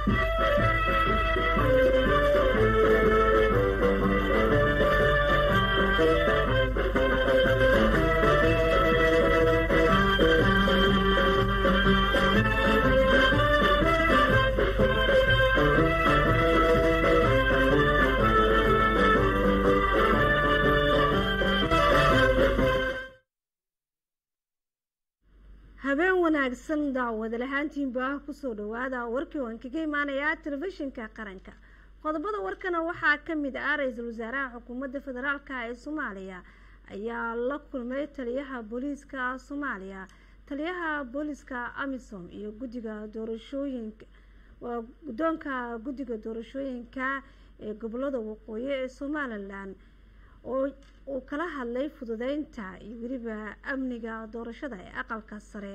habeen wanaagsan daawada lahaantiinba kusoo dhawaada warkii waan kaga imaanayaa telefishinka qaranka qodobada warkana waxaa kamid ah ra-iisul wasaaraha xukuumadda federaalk ee soomaaliya ayaa la kulmay taliyaha booliiska soomaaliya taliyaha booliiska amisom iyo guddiga doorashooyinka waa guddoonka guddiga doorashooyinka ee gobolada waqooyi ee somalilan oo uu kala hadlay fududeynta iyo weliba amniga doorashada ee aqalka sare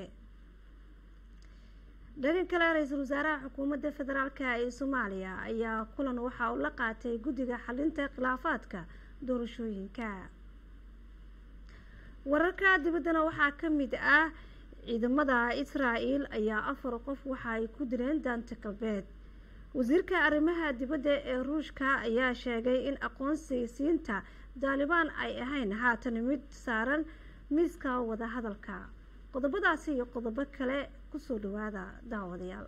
dhanka kale ra-iisul wasaaraha xukuumadda federaalk ee soomaaliya ayaa kulan waxa uu la qaatay guddiga xalinta khilaafaadka doorashooyinka wararka dibaddana waxaa kamid ah ciidamada israa-el ayaa afar qof waxa ay ku dileen daanta galbeed wasiirka arrimaha dibadda ee ruushka ayaa sheegay in aqoonsiisiinta daalibaan ay ahayn haatan mid saaran miiska wadahadalka qodobadaasi iyo qodobo kale kusoo dhawaada daawadayaal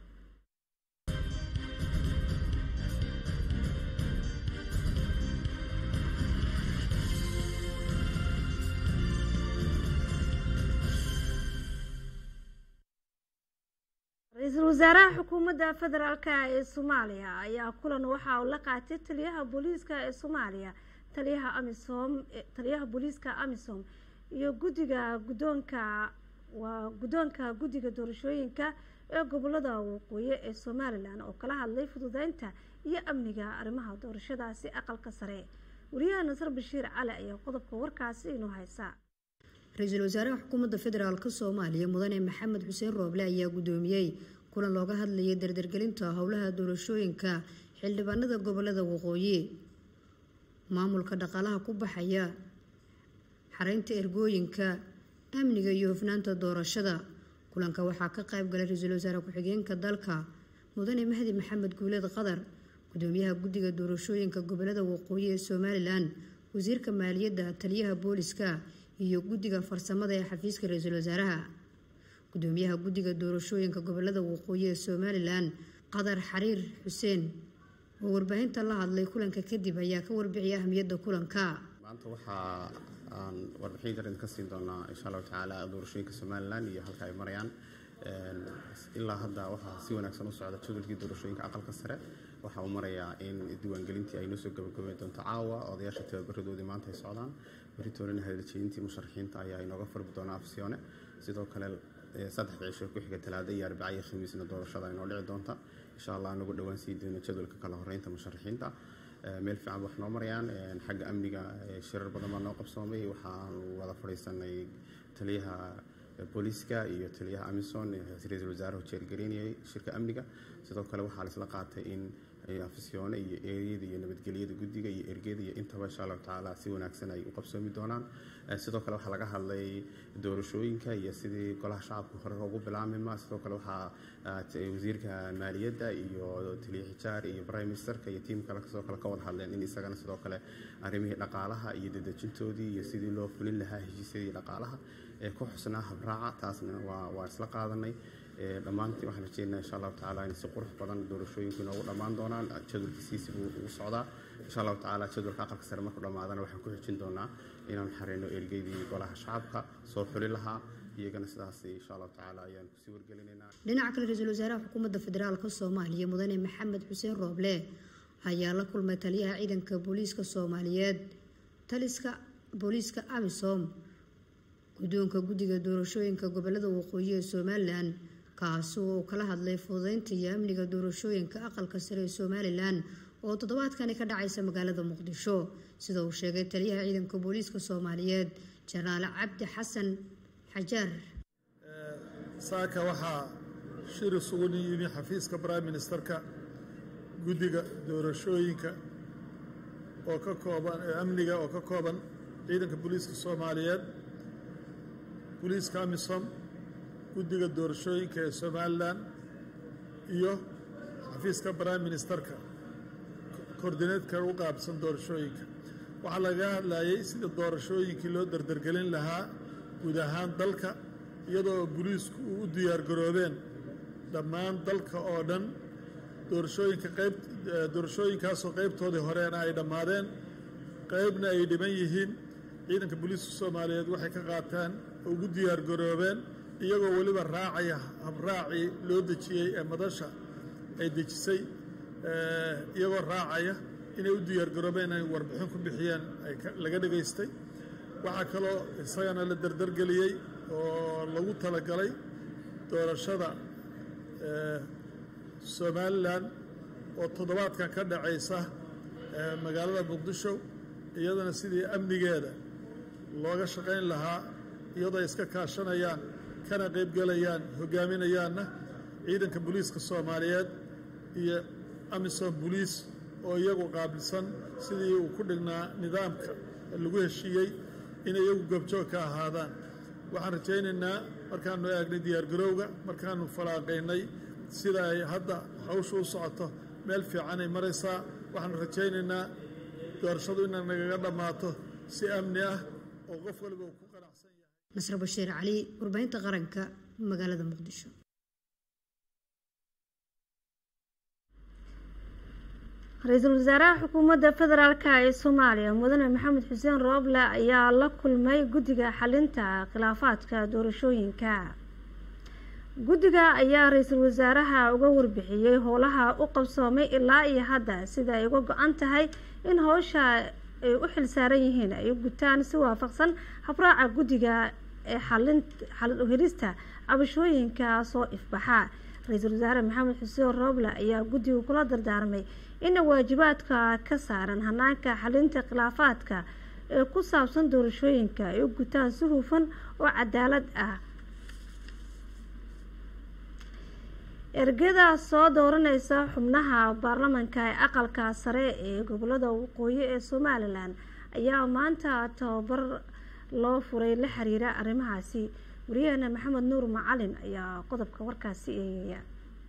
ra-iisul wasaaraha xukuumadda federaalk ee soomaaliya ayaa kulan waxa uu la qaatay taliyaha booliiska ee soomaaliya taliyaha amisom taliyaha booliiska amisom iyo guddiga guddoonka waa guddoonka guddiga doorashooyinka ee gobolada waqooyi ee somalilan oo kala hadlay fududeynta iyo amniga arrimaha doorashadaasi aqalka sare wariyaha nasar bashiir cali ayaa qodobka warkaasi inuu haysa ra-iisul wasaaraha xukuumadda federaalk soomaaliya mudane maxamed xuseen rooble ayaa guddoomiyey kulan looga hadlayay dardargelinta howlaha doorashooyinka xildhibaanada gobolada waqooyi maamulka dhaqaalaha ku baxaya xareynta ergooyinka amniga iyo hufnaanta doorashada kulanka waxaa ka qayb galay ra-iisul wasaare ku-xigeenka dalka mudane mahdi maxamed guuleed qadar gudoomiyaha guddiga doorashooyinka gobolada waqooyi ee somalilan wasiirka maaliyadda taliyaha booliska iyo guddiga farsamada ee xafiiska ra-iisul wasaaraha gudoomiyaha guddiga doorashooyinka gobolada waqooyi ee somalilan qadar xariir xuseen oo warbaahinta la hadlay kulanka kadib ayaa ka warbixiyay ahmiyadda kulanka maanta waxaa aan warbixin yar idinka siin doonaa insha allahu tacaala doorashooyinka somalilan iyo halka ay marayaan ilaa hadda waxaa si wanaagsan u socda jadwalkii doorashooyinka aqalka sare waxa uu marayaa in diiwaangelintii ay noo soo gabagabeyn doonto caawa odayaasha tababaradoodii maanta ay socdaan beritoolina hadaljeeyintii musharaxiinta ayaa inooga furbi doona afsiyoone sidoo kale saddexda cisho ku xiga talaada iyo arbaca iyo khamiisna doorashada inoo dhici doonta insha allah anagu dhowaan sii doono jadwalka kala horeynta musharaxiinta meel fiican wax noo marayaan xagga amniga shirar badan baa noo qabsoomay waxaanu wada fadhiisanay taliyaha booliiska iyo taliyaha amison ra-iisul wasaaruhu jeergareynayay shirka amniga sidoo kale waxaa laisla qaatay in afisyoone iyo eeriyada iyo nabadgelyada guddiga iyo ergeda iyo intaba insha allahu tacaala si wanaagsan ay u qabsoomi doonaan sidoo kale waxaa laga hadlay doorashooyinka iyo sidii golaha shacabka hore ugu bilaamima sidoo kale waxaa wasiirka maaliyadda iyo taliya xijaar iyo prime ministerka iyo tiim kale sidoo kale ka wada hadleen in isagana sidoo kale arrimihii dhaqaalaha iyo dadejintoodii iyo sidii loo fulin lahaa heshiisyadii dhaqaalaha ee ku xusnaa habraaca taasna waa isla qaadanay dhammaantii waxaan rajeynaa insha allahu tacaala in si qurux badan doorashooyinku inoogu dhammaan doonaan jadwalkiisiisi buu ugu socdaa insha allahu tacaala jadwalka aqalka sare markuu dhammaadana waxaan ku xijin doonaa inaan xareyno ergeydii golaha shacabka soo xuli lahaa iyagana sidaas insha allahu tacaala ayaan kusii wargelinaynaa dhinaca kale ra-iisul wasaaraha xukuumadda federaalka soomaaliya mudane maxamed xuseen rooble ayaa la kulmay taliyaha ciidanka booliiska soomaaliyeed taliska booliiska amisom guddoonka guddiga doorashooyinka gobolada waqooyi ee somalilan kaasi oo kala hadlay fududeynta iyo amniga doorashooyinka aqalka sare ee somalilan oo toddobaadkani ka dhacaysa magaalada muqdisho sida uu sheegay taliyaha ciidanka booliiska soomaaliyeed jenaraal cabdi xasan xajaar saaka waxaa shir isugu yimi xafiiska prime ministerka guddiga doorashooyinka oo ka kooban amniga oo ka kooban ciidanka booliiska soomaaliyeed booliiska amisom guddiga doorashooyinka ee somalilan iyo xafiiska prime ministerka koordineedka u qaabsan doorashooyinka waxaa lagaga hadlayay sida doorashooyinkii loo dardargelin lahaa guud ahaan dalka iyadoo booliisku uu u diyaargaroobeen dhammaan dalka oo dhan doorashooyinka qayb doorashooyinkaasoo qaybtoodii horeena ay dhammaadeen qaybna ay dhiban yihiin ciidanka booliiska soomaaliyeed waxay ka qaataan oo ugu diyaargaroobeen iyagoo weliba raacaya habraacii loo dejiyey ee madasha ay dejisay iyagoo raacaya inay u diyaargaroobeen inay warbixin ku bixiyeen laga dhegaystay waxaa kaloo isagana la dardargeliyey oo lagu talagalay doorashada somalilan oo toddobaadkan ka dhacaysa magaalada muqdisho iyadana sidii amnigeeda looga shaqayn lahaa iyadoo ay iska kaashanayaan kana qaybgelayaan hogaaminayaanna ciidanka booliiska soomaaliyeed iyo amisom boliis oo iyagu qaabilsan sidii uu ku dhignaa nidaamka lagu heshiiyey inay iyagu gobjoog ka ahaadaan waxaan rajaynaynaa markaanu eegnay diyaargarowga markaanu falaaqaynay sida ay hadda hawsha u socoto meel fiicanay maraysaa waxaanu rajaynaynaa doorashadu inay nagaga dhammaato si amni ah oo qof waliba uu ku qanacsan yahay nasr bashiir cali warbaahinta qaranka magaalada muqdisho ra-iisul wasaaraha xukuumadda federaalk ee soomaaliya mudane maxamed xuseen rooble ayaa la kulmay guddiga xalinta khilaafaadka doorashooyinka guddiga ayaa ra-iisul wasaaraha uga warbixiyey howlaha u qabsoomay ilaa iyo hadda sida ay uga go-an tahay in howsha ay u xilsaaran yihiin ay u gutaan si waafaqsan habraaca guddiga ee xalin uhelista cabashooyinka soo ifbaxa ra-iisul wasaare maxamed xuseen rooble ayaa guddiga kula dardaarmay ina waajibaadka ka saaran hanaanka xalinta khilaafaadka ee ku saabsan doorashooyinka ay u gutaan si hufan oo cadaalad ah ergada soo dooraneysa xubnaha baarlamanka ee aqalka sare ee gobolada waqooyi ee somalilan ayaa maanta tababar loo furay la xiriira arrimahaasi wariyahana maxamed nuur macalin ayaa qodobka warkaasi eegaya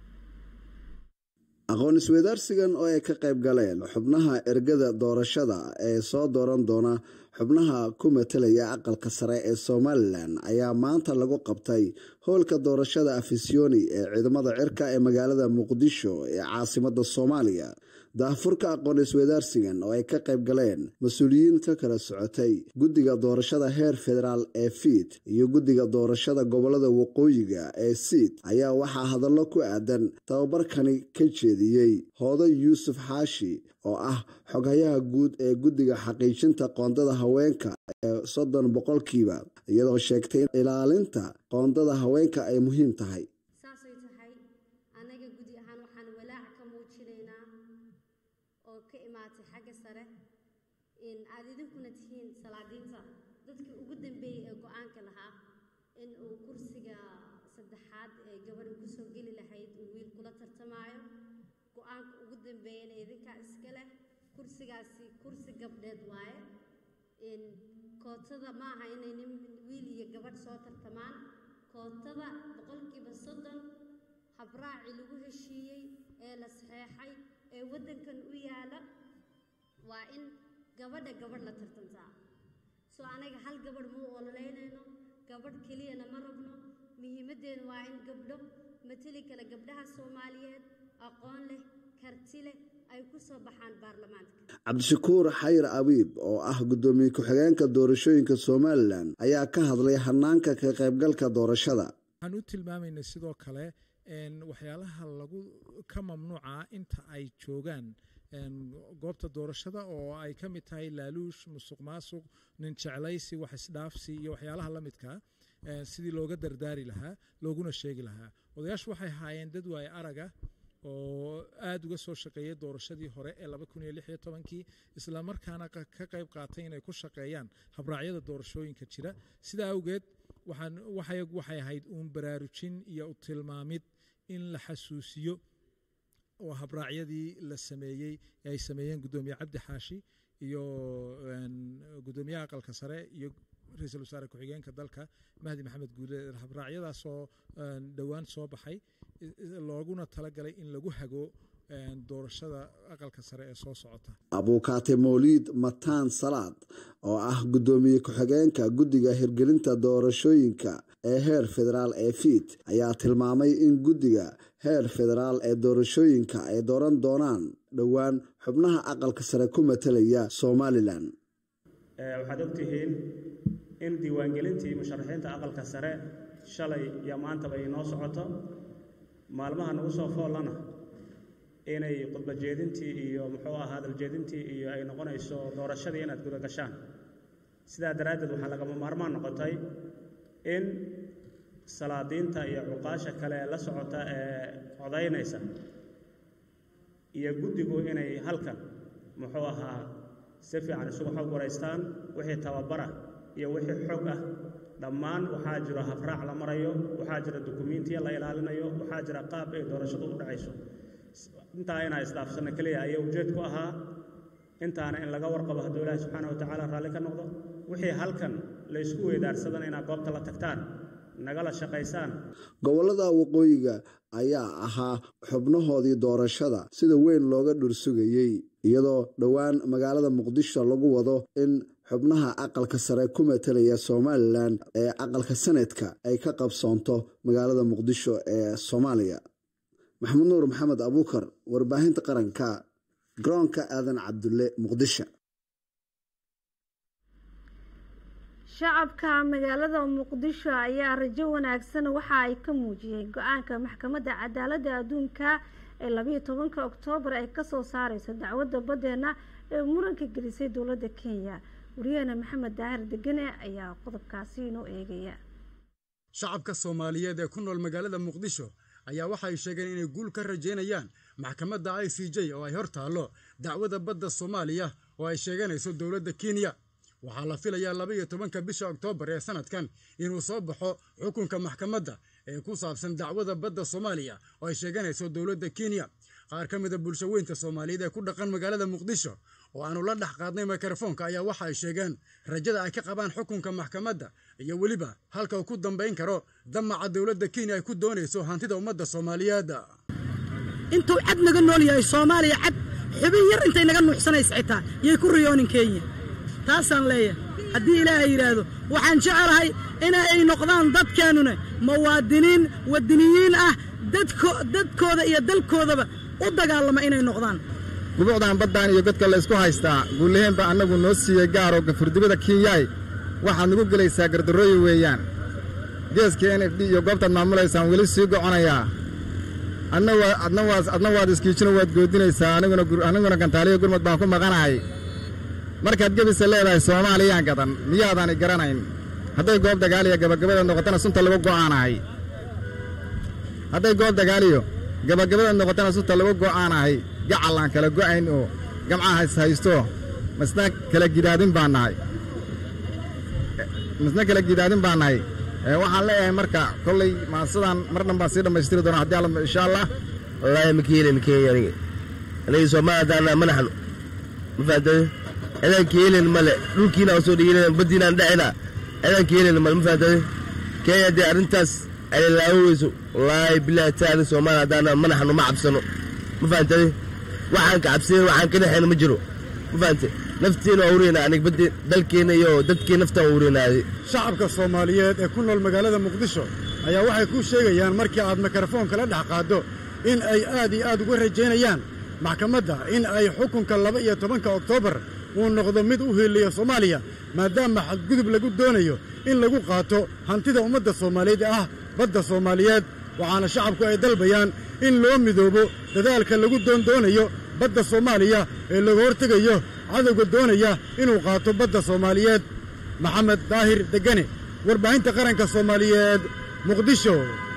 aqoon isweydaarsigan oo ay ka qayb galeen xubnaha ergada doorashada ee soo dooran doona xubnaha ku matelaya aqalka sare ee somalilan ayaa maanta lagu qabtay howlka doorashada afisyooni ee ciidamada cirka ee magaalada muqdisho ee caasimada soomaaliya daahfurka aqoon isweydaarsigan oo ay ka qayb galeen mas-uuliyiin ka kala socotay guddiga doorashada heer federaal ee fiid iyo guddiga doorashada gobolada waqooyiga ee siid ayaa waxaa hadallo ku aadan tababarkani ka jeediyey hooday yuusuf xaashi oo ah xoghayaha guud ee guddiga xaqiijinta qoondada haweenka ee soddon boqolkiiba iyadoo sheegtay in ilaalinta qoondada haweenka ay muhiim tahay saasay tahay annaga gudi ahaan waxaan walaac ka muujinaynaa oo ka imaatay xagga sare in aad idinkuna tihiin salaadiinta dadkii ugu dambeeyey ee go-aanka lahaa in uu kursiga saddexaad ee gabadha kusoo geli lahayd uu wiil kula tartamaayo go-aanka ugu dambeeyana idinkaa iska leh kursigaasi kursi gabdheed waaye in kootada ma aha inay nin wiil iyo gabadh soo tartamaan kootada boqolkiiba soddon habraaci lagu heshiiyey ee la saxeexay ee waddankan u yaala waa in gabadha gabadh la tartantaa soo anaga hal gabadh ma u ololeynayno gabadh keliyana ma rabno muhiimaddeena waa in gabdho mateli kale gabdhaha soomaaliyeed aqoon leh karti leh ay ku soo baxaan baarlamaanka cabdishakuur xayir abiib oo ah guddoomiye ku-xigeenka doorashooyinka somalilan ayaa ka hadlay hanaanka ka qaybgalka doorashada waxaan u tilmaamaynay sidoo kale waxyaalaha lagu ka mamnuuca inta ay joogaan goobta doorashada oo ay ka mid tahay laaluush musuq maasuq nin jeclaysi wax isdhaafsi iyo waxyaalaha la midkaa sidii looga dardaari lahaa looguna sheegi lahaa odayaashu waxay ahaayeen dad waaye araga oo aada uga soo shaqeeyay doorashadii hore ee laba kun iyo lix iyo tobankii islamarkaana ka qayb qaatay inay ku shaqeeyaan habraacyada doorashooyinka jira sidaa awgeed waxaan waxay ahayd uun baraarujin iyo u tilmaamid in la xasuusiyo oo habraacyadii la sameeyey ee ay sameeyeen guddoomiye cabdi xaashi iyo guddoomiyaha aqalka sare iyo ra-iisul wasaare ku-xigeenka dalka mahdi maxamed guule habraacyadaasoo dhowaan soo baxay looguna talagalay in lagu hago doorashada aqalka sare ee soo socota abuukaate mawliid mataan salaad oo ah guddoomiye ku-xigeenka guddiga hirgelinta doorashooyinka ee heer federaal ee fiid ayaa tilmaamay in guddiga heer federaal ee doorashooyinka ay dooran doonaan dhowaan xubnaha aqalka sare ku matalaya somalilan waxaad ogtihiin in diiwaangelintii musharaxiinta aqalka sare shalay iyo maantaba inoo socoto maalmaha nagu soo foollana inay khudbajeedintii iyo muxuu ahaa hadaljeedintii iyo ay noqonayso doorashadii inaad guda gashaan sidaa daraaddeed waxaa lagama maarmaan noqotay in salaadiinta iyo cuqaasha kale ee la socota ee codaynaysa iyo guddigu inay halkan muxuu ahaa si fiican isugu xog waraystaan wixii tababara iyo wixii xog ah dhammaan waxaa jiro habraac la marayo waxaa jira dukumiintiya la ilaalinayo waxaa jira qaab ay doorashadu u dhacayso intaa inaa isdhaafsanno keliya ayaa ujeed ku ahaa intaana in laga warqabo hadduu ilaahi subxaana watacaala raalli ka noqdo wixii halkan la ysku weydaarsadan inaad goobta la tagtaan nagala shaqaysaan gobollada waqooyiga ayaa ahaa xubnahoodii doorashada sida weyn looga dhursugayey iyadoo dhowaan magaalada muqdisho lagu wado in xubnaha aqalka sare ku matalaya somalilan ee aqalka sanadka ay ka qabsoonto magaalada muqdisho ee soomaaliya maxamed nuur maxamed abuukar warbaahinta qaranka garoonka aadan cabdulle muqdisho shacabka magaalada muqdisho ayaa rajo wanaagsan waxa ay ka muujiyeen go-aanka maxkamadda cadaaladda adduunka ee labayo tobanka oktoobar ay kasoo saareyso dacwadda baddeena ee muranka gelisay dowladda kenya wariyahena maxamed daahir degane ayaa qodobkaasi inoo eegaya shacabka soomaaliyeed ee ku nool magaalada muqdisho ayaa waxay sheegeen inay guul ka rajaynayaan maxkamadda i c j oo ay hor taallo dacwadda badda soomaaliya oo ay sheeganayso dowladda kenya waxaa la filayaa laba iyo tobanka bisha oktoobar ee sanadkan inuu soo baxo xukunka maxkamadda ee ku saabsan dacwada badda soomaaliya oo ay sheeganayso dowladda kenya qaar ka mida bulsho weynta soomaaliyeed ee ku dhaqan magaalada muqdisho oo aanu la dhex qaadnay mikrofoonka ayaa waxa ay sheegeen rajada ay ka qabaan xukunka maxkamadda iyo weliba halka uu ku dambayn karo damaca dowladda kenya ay ku doonayso hantida ummadda soomaaliyeed intuu cad naga nool yahay soomaaliya cad xubin yar intay naga nuuxsanaysa xitaa yay ku riyoonin kenya taasaan leeyahay haddii ilaahay yidhaahdo waxaan jecelahay ina ay noqdaan dadkeennuna muwaadiniin wadiniyiin ah dadkooda iyo dalkoodaba u dagaalama inay noqdaan gubuucdan baddaan iyo godka laysku haystaa guullaheenba annagu noo siiyey gaaroo gafurdibada kenyaay waxaad nagu gelaysaa gardarrooyi weeyaan geeska n f d iyo goobtaad maamulaysaan weli sii goconayaa adna waad iskiijino waad goodinaysaa aniguna gantaaliyo gurmud baan ku maqanahay markaad gebisa leedahay soomaaliyaan gadan miyaadaani garanayn hadday goob dagaaliyo gabagabadeed noqotana sunta lagu go'aanahay hadday goob dagaaliyo gabagabadeed noqotana sunta lagu go'aanahay gacal aan kala go'ayn oo gamcaha haysto masna kala gidaadin baan nahay masna kala gidaadin baan nahay waxaan leeyahay marka kolley maasadan mar dhan baan sii dhammaystiri doonaa haddii alla insha allah wallaahi ma keelin kenya aniga aniga soomaali haddaana manaxnu ma fahamtay cidaan keelin male dhulkiina aan soo dhiginan baddiinaan dhacina cidaan keelin male ma fahamtay kenya haddii arrintaas ay laaweyso wallaahi bilaahi taala soomaali haddaana manaxnu ma cabsano ma fahamtay waxaan ka cabsayn waxaan ka dhexayna ma jiro ma fahamtay nafteena waa ureynaa anig baddi dalkeenna iyo dadkeen naftaan waa ureynaaday shacabka soomaaliyeed ee ku nool magaalada muqdisho ayaa waxay kuu sheegayaan markii aad mikrofoonka la dhex qaaddo in ay aad iyo aad uga rajaynayaan maxkamadda in ay xukunka laba iyo tobanka oktoobar uu noqdo mid u hiiliya soomaaliya maadaama xadgudub lagu doonayo in lagu qaato hantida ummadda soomaaliyeed ee ah badda soomaaliyeed waxaana shacabku ay dalbayaan in loo midoobo dadaalka lagu doondoonayo badda soomaaliya ee laga hortegayo cadowga doonaya inuu qaato badda soomaaliyeed maxamed daahir degane warbaahinta qaranka soomaaliyeed muqdisho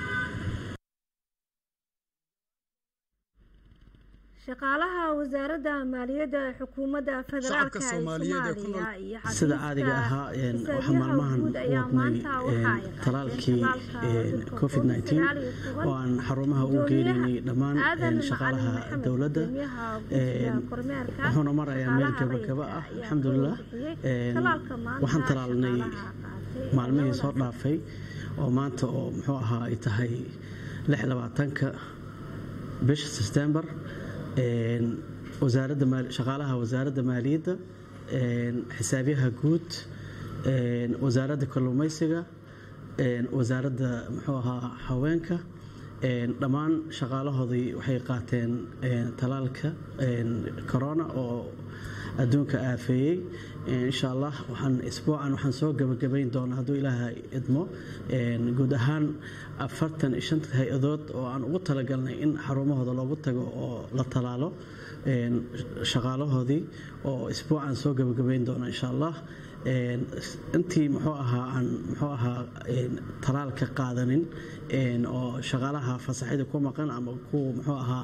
shaqaalaha wasaaradda maaliyadda ee xukuumadda federaalk ee soomaaliya iyo sida caadiga ahaa waxaa maalmahan wadnay talaalkii covid oo aan xarumaha u geenaynay dhammaan shaqaalaha dowladda wuxuuna marayaa meel gabagaba ah alxamdulilah waxaan talaalnay maalmihii soo dhaafay oo maanta oo muxuu ahaa ay tahay lix labaatanka bisha sebtembar wasaaradda shaqaalaha wasaaradda maaliyadda xisaabyaha guud wasaaradda kalluumaysiga wasaaradda muxuu ahaa haweenka dhammaan shaqaalahoodii waxay qaateen talaalka corona oo adduunka aafeeyey insha allah waxaan isbuucan waxaan soo gebagabayn doonaa hadduu ilaaha idmo guud ahaan afartan iyo shanta hay-adood oo aan ugu talagalnay in xarumahooda loogu tago oo la talaalo shaqaalahoodii oo isbuucan soo gebagabayn doona insha allah intii muxuu ahaa aan muxuu ahaa talaalka qaadanin oo shaqaalaha fasaxida ku maqan ama kuwa muxuu ahaa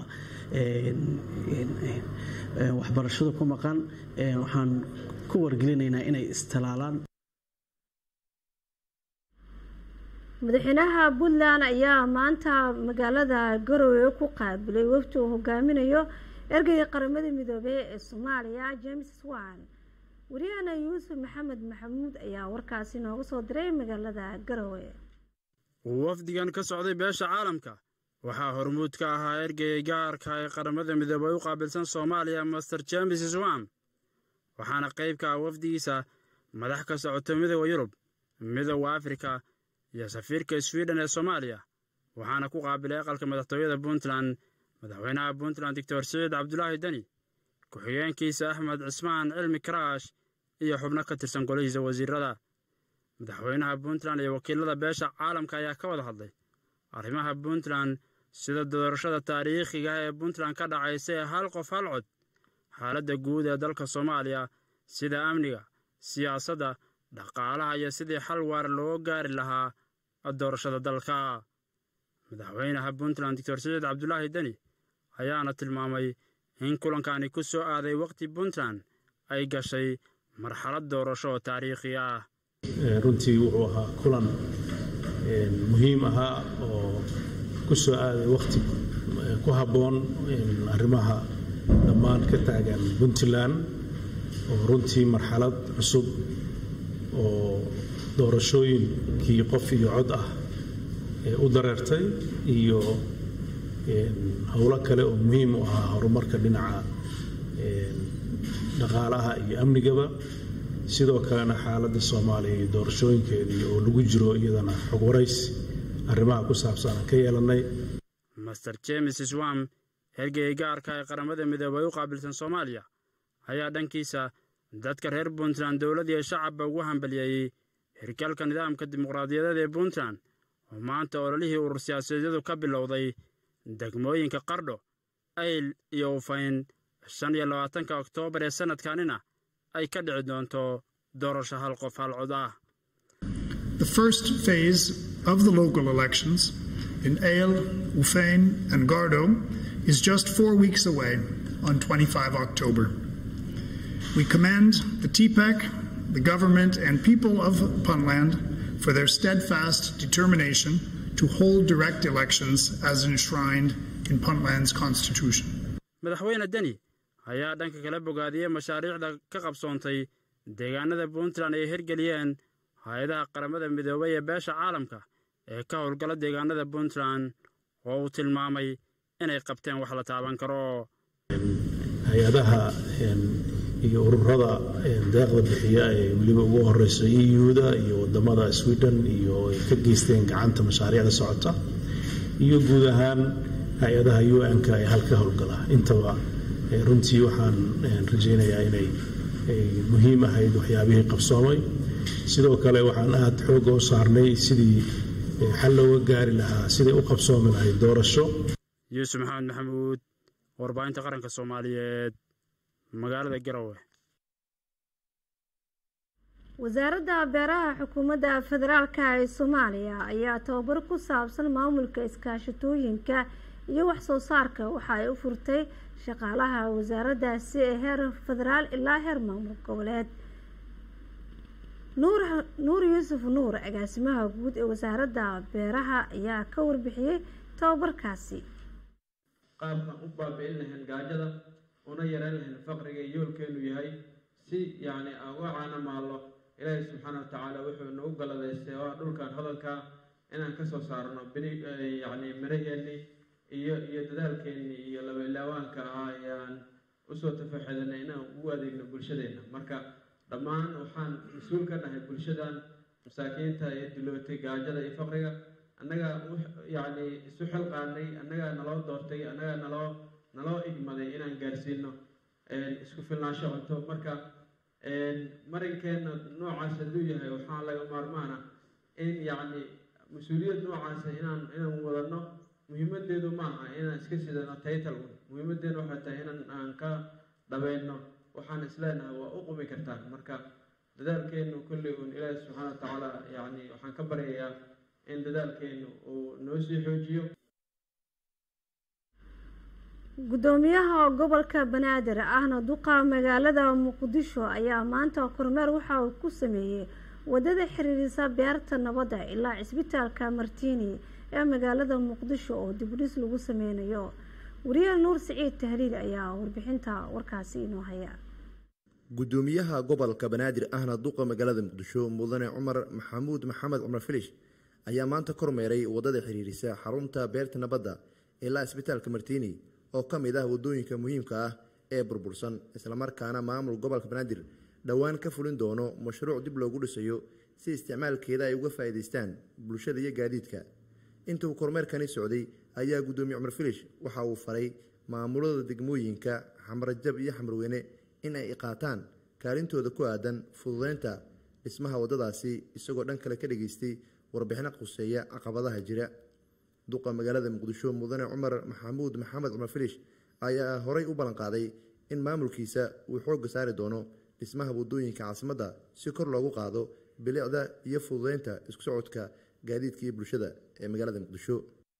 waxbarashada ku maqan waxaan ku wargelinaynaa inay istalaalaan madaxweynaha puntland ayaa maanta magaalada garowe ku qaabilay wafdi uu hogaaminayo ergeyga qaramada midoobey ee soomaaliya james wan wariyahana yuusuf maxamed maxamuud ayaa warkaasi nooga soo diray magaalada garowe wafdigan ka socday beesha caalamka waxaa hormuud ka ahaa ergeyga gaarka ee qaramada midoobey u qaabilsan soomaaliya master james swam waxaana qayb ka ah wafdigiisa madax ka socota midooda yurub midooda afrika iyo safiirka swiden ee soomaaliya waxaana ku qaabilay aqalka madaxtooyada puntland madaxweynaha puntland doctor siciid cabdulaahi deni ku-xigeenkiisa axmed cismaan cilmi karaash iyo xubno ka tirsan golihiisa wasiirada madaxweynaha puntland iyo wakiilada beesha caalamka ayaa ka wada hadlay arrimaha puntland sida doorashada taariikhiga ee puntland ka dhacaysa ee hal qof hal cod xaaladda guud ee dalka soomaaliya sida amniga siyaasadda dhaqaalaha iyo sidii xal waar loo gaari lahaa doorashada dalka madaxweynaha puntland doctor siciid cabdulaahi deni ayaana tilmaamay in kulankani ku soo aaday wakhti puntland ay gashay marxalad doorasho oo taariikhi ah runtii wuxuu ahaa kulan muhiim ahaa oo ku soo aaday wakhti ku habboon arrimaha dhammaan ka taagan puntland oo runtii marxalad cusub oo doorashooyinkii qof iyo cod ah u dareertay iyo howlo kale oo muhiim u ahaa horumarka dhinaca dhaqaalaha iyo amnigaba sidoo kalena xaaladda soomaaliya iyo doorashooyinkeedii oo lagu jiro iyadana xog waraysi arrimaha ku saabsan aan ka yeelannay master james swam hergeyga gaarka ee qaramada midoobay u qaabilsan soomaaliya ayaa dhankiisa dadka reer puntland dowlad iyo shacabba ugu hambaliyeeyey hirgalka nidaamka dimuqraadiyadeed ee puntland oo maanta ololihii urur siyaasadeedyadu ka bilowday degmooyinka qardho ayl iyo ufayn shan iyo labaatanka oktoobar ee sannadkanina ay ka dhici doonto doorasho hal qof hal cod ah The first phase of the local elections in Ayl, Ufein, and Gardo is just four weeks away on 25 October. We commend the TPEC, the government, and people of Puntland for their steadfast determination to hold direct elections as enshrined in Puntland's constitution. madaxweyne deni ayaa dhanka kala bogaadiyey mashaariicda ka qabsoontay deegaanada puntland ay hirgeliyeen hay-adaha qaramada midoobay ee beesha caalamka ee ka howlgala deegaanada puntland oo uu tilmaamay inay qabteen wax la taaban karo hay-adaha iyo ururada deeqda bixiya ee weliba ugu horeysa euda iyo wadamada sweden iyo ay ka geysteen gacanta mashaariicda socota iyo guud ahaan hay-adaha un-ka ee halka howlgala intaba runtii waxaan rajaynayaa inay muhiim ahayd waxyaabihii qabsoomay sidoo kale waxaan aada xooga u saarnay sidii xal looga gaari lahaa siday u qabsoomi lahayd doorasho yuusuf maxamed maxamuud warbaahinta qaranka soomaaliyeed magaalada garowe wasaaradda beeraha xukuumadda federaalka ee soomaaliya ayaa tababar ku saabsan maamulka iskaashatooyinka iyo waxsoo saarka waxa ay u furtay shaqaalaha wasaaraddaasi ee heer federaal ilaa heer maamul goboleed nuur yuusuf nuur agaasimaha guud ee wasaaradda beeraha ayaa ka warbixiyey tababarkaasi qaabkaan u baabi'in lahayn gaajada una yareen lahayn faqriga yoolkeenu yahay si yacni aan uga caana maallo ilaahay subxaana wa tacaala wuxuu nagu galadaystay oo dhulkan hadalka inaan ka soo saarno bini yacni miraheennii iyo iyo dadaalkeennii iyo laba ilaawaanka ahaa ayaan usoo tafaxedanay inaan ugu adeegno bulshadeenna marka dhammaan waxaan mas-uul ka nahay bulshadan masaakiinta iyo dilootay gaajada iyo faqriga annagaa yacni isu xilqaanay annagaa naloo doortay annagaa naloo naloo igmaday inaan gaarsiino isku filnaansho cunto marka marinkeenna noocaas hadduu yahay waxaa laga maarmaana in yacni mas-uuliyad noocaasa inaan inaan wadano muhiimadeedu maaha inaan iska sidano taytal un muhiimadeedu waxay tahay inaan aan ka dhabayno waxaan isleenahay waa u qumi kartaan marka dadaalkeenu kulli uun ilaahi subxaana wa tacaala yacni waxaan ka baryayaa in dadaalkeenu uu noo sii xoojiyo gudoomiyaha gobolka banaadir ahna duqa magaalada muqdisho ayaa maanta kormeer waxa uu ku sameeyey wadada xiriirisa beerta nabadda ilaa cisbitaalka martiini ee magaalada muqdisho oo dibudhis lagu sameynayo wariyaha nuur siciid tahliil ayaa warbixinta warkaasi inoo haya gudoomiyaha gobolka banaadir ahna duqa magaalada muqdisho mudane cumar maxamuud maxamed cumar filish ayaa maanta kormeeray wadada xiriirisa xarunta beerta nabadda ilaa isbitaalka martiini oo ka mid ah wadooyinka muhiimka ah ee burbursan islamarkaana maamul gobolka banaadir dhowaan ka fulin doono mashruuc dib loogu dhisayo si isticmaalkeeda ay uga faa'iidaystaan bulshada iyo gaadiidka intuu kormeerkani socday ayaa gudoomiye cumar filish waxa uu faray maamulada degmooyinka xamrajab iyo xamrweyne in ay qaataan kaalintooda ku aadan fududeynta dhismaha waddadaasi isagoo dhan kale ka dhageystay warbixino quseeya caqabadaha jira duqa magaalada muqdisho mudane cumar maxamuud maxamed cumar filish ayaa horey u ballanqaaday in maamulkiisa uu xoogga saari doono dhismaha waddooyinka caasimadda si kor loogu qaado bilicda iyo fududeynta isku socodka gaadiidka iyo bulshada ee magaalada muqdisho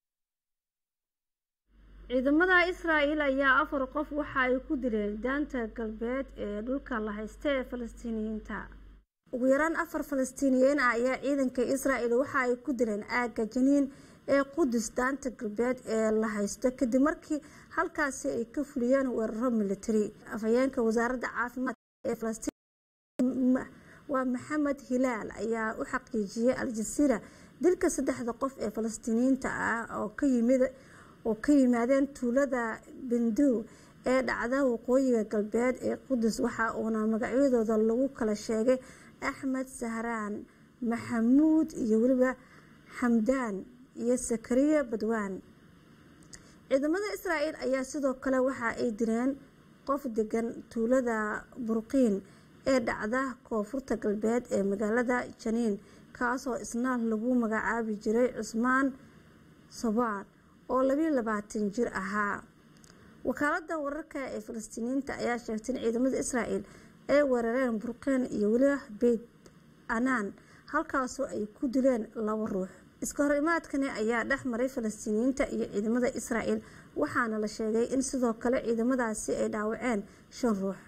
ciidamada israa'el ayaa afar qof waxa ay ku dileen daanta galbeed ee dhulka la haysta ee falastiiniyiinta ugu yaraan afar falastiiniyiin ah ayaa ciidanka israa'el waxa ay ku dileen aagga janiin ee qudus daanta galbeed ee la haysto kadib markii halkaasi ay ka fuliyeen weeraro militari afhayeenka wasaaradda caafimaadka ee falastiin waa maxamed hilaal ayaa u xaqiijiyey al-jasiira dilka saddexda qof ee falastiiniyiinta ah oo ka yimid oo ka yimaadeen tuulada bendow ee dhacda waqooyiga galbeed ee qudus waxa uuna magacyadooda lagu kala sheegay axmed sahraan maxamuud iyo weliba xamdaan iyo sakariya badwaan ciidamada israa'el ayaa sidoo kale waxa ay direen qof degan tuulada burqiin ee dhacda koonfurta galbeed ee magaalada janiin kaasoo isna lagu magacaabi jiray cusmaan sobaan oo labiyo labaatan jir ahaa wakaalada wararka ee falastiiniyiinta ayaa sheegtay in ciidamada israa'el ay weerareen burqiin iyo weliba beyt anaan halkaasoo ay ku dileen laba ruux iska hor imaadkani ayaa dhex maray falastiiniyiinta iyo ciidamada israa'el waxaana la sheegay in sidoo kale ciidamadaasi ay dhaawaceen shan ruux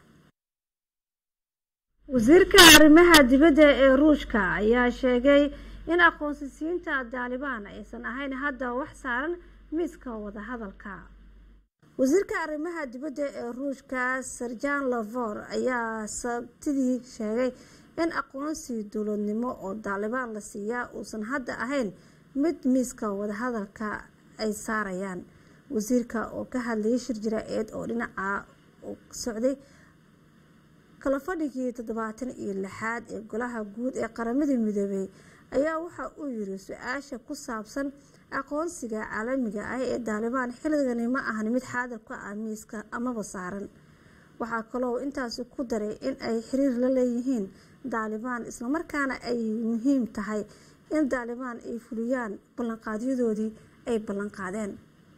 wasiirka arrimaha dibadda ee ruushka ayaa sheegay in aqoonsisiinta daalibaan aysan ahayn hadda wax saaran miiska wadahadalka wasiirka arrimaha dibadda ee ruushka serjan lavor ayaa sabtidii sheegay in aqoonsi dowladnimo oo daalibaan la siiyaa uusan hadda ahayn mid miiska wadahadalka ay saarayaan wasiirka oo ka hadlayay shir jira-eed oo dhinaca socday kala fadhigii toddobaatan iyo lixaad ee golaha guud ee qaramada midoobey ayaa waxa uu yiri su-aasha ku saabsan aqoonsiga caalamiga ah ee daalibaan xilligani ma ahan mid xaadir ku ah miiska amaba saaran waxaa kaloo intaasi ku daray in ay xiriir la leeyihiin daalibaan islamarkaana ay muhiim tahay in daalibaan ay fuliyaan ballanqaadyadoodii ay ballanqaadeen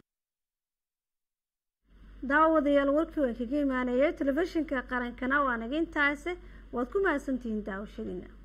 daawadayaal warkii waan kaga imaanayay telefishinka qarankana waa naga intaase waad ku mahadsantihiin daawashadiina